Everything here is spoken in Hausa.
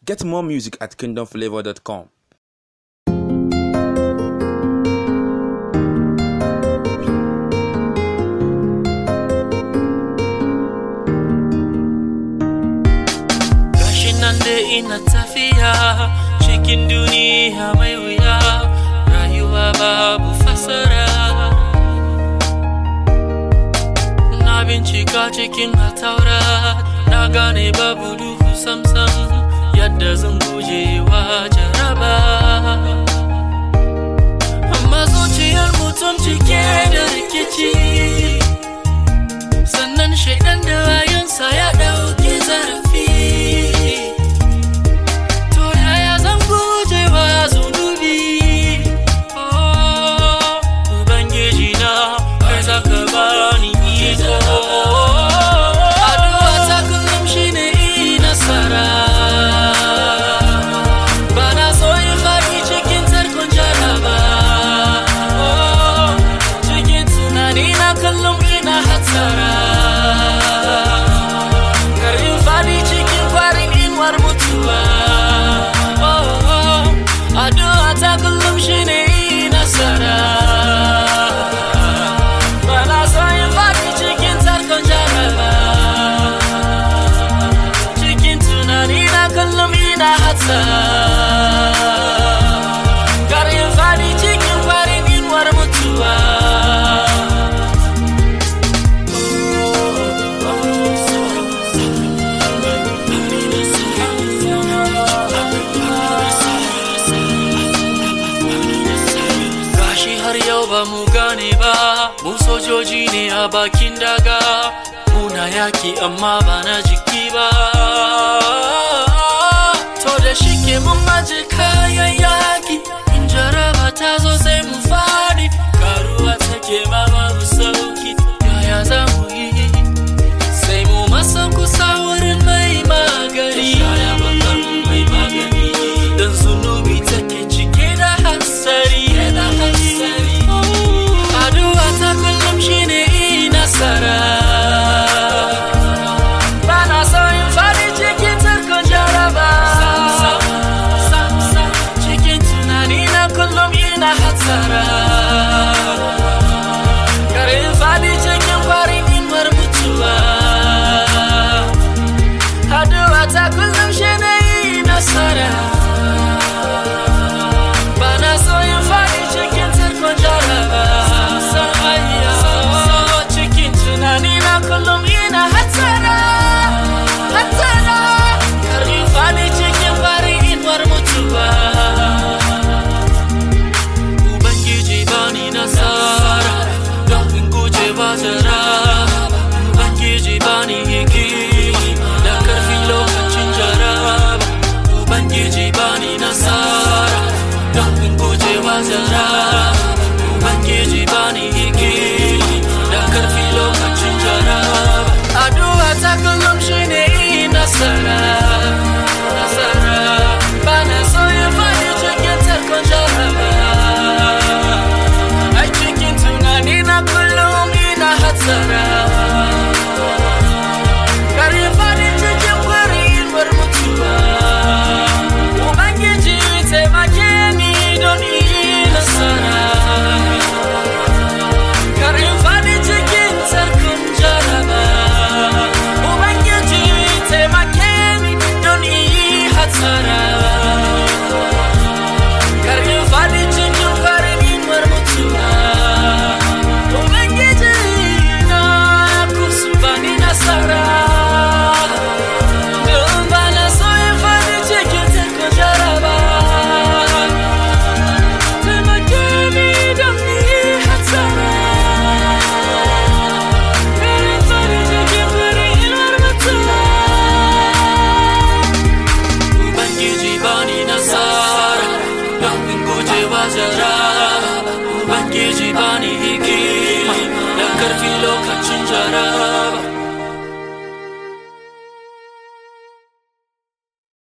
Get more music at kingdomflavor.com. Gashi nan da ina tafiya cikin duniya mai wuya rayuwa babu fasara Na bincika cikin hataura na gane babu duhu samsam yadda zan guje wa jaraba Amma zuciyar mutum cike da rikici sannan shaidan da wayansa ya ɗauki zarafi to yaya zan guje wa zunubi oh ubangiji na kai zaka bani iko addu'a ta kullum shine yi nasara bana so in faɗi cikin tarkon jaraba oh cikin tunani na kullum ina hatsara kar in faɗi cikin kwarin inuwar mutuwa oh oh addu'a ta kullum shine yi nasara bana so in faɗi cikin tarkon jaraba cikin tunani na kullum ina hatsara kar in faɗi cikin kwarin inuwar mutuwa Gashi har yau ba mu gane ba, mu sojoji ne a bakin daga, muna yaki amma ba na jiki ba. To da shike mun maje kayan yaki, in jaraba ta zo sai mu fadi, karuwa take ma babu sauki, yaya za mu yi? Sai mu masan kusa wurin mai magani, shaya bakar mai magani, don zunubi take cike da hatsari. da hatsari. Addu'a ta kullum shine yi nasara. Bana so in faɗi cikin tarkon jaraba. Cikin tunani na kullum ina hatsara. Kar in faɗi cikin kwarin inuwar mutuwa. Addu'a ta kullum shine yi nasara. Bana so in faɗi cikin tarkon jaraba. Cikin tunani na kullum ina hatsara. Hatsara. Kar in faɗi cikin farin inuwar mutuwa. Ubangiji bani nasara don in guje wa jaraba. Ubangiji bani hikima da karfi lokacin jaraba. Ubangiji bani nasara don in guje wa jaraba. Ubangiji bani hikima da karfi lokacin jaraba. Addu'a ta kullum shine yi nasara. Nasara. Bana so in faɗi cikin tarkon jaraba. Ai cikin tunani na kullum ina hatsara. Kar in faɗi cikin kwarin inuwar mutuwa. Ubangiji taimake ni don yi nasara. Kar in faɗi cikin tarkon jaraba. Ubangiji taimake ni don yi hatsara. Kar in faɗi cikin kwarin inuwar mutuwa. Ubangiji na kusa bani nasara. Don bana so in faɗi cikin tarkon jaraba. Taimake ni don yi hatsara. Kar in faɗi cikin kwarin inuwar mutuwa. Ubangiji bani nasara don in guje wa jaraba Ubangiji bani hikima da karfi lokacin jaraba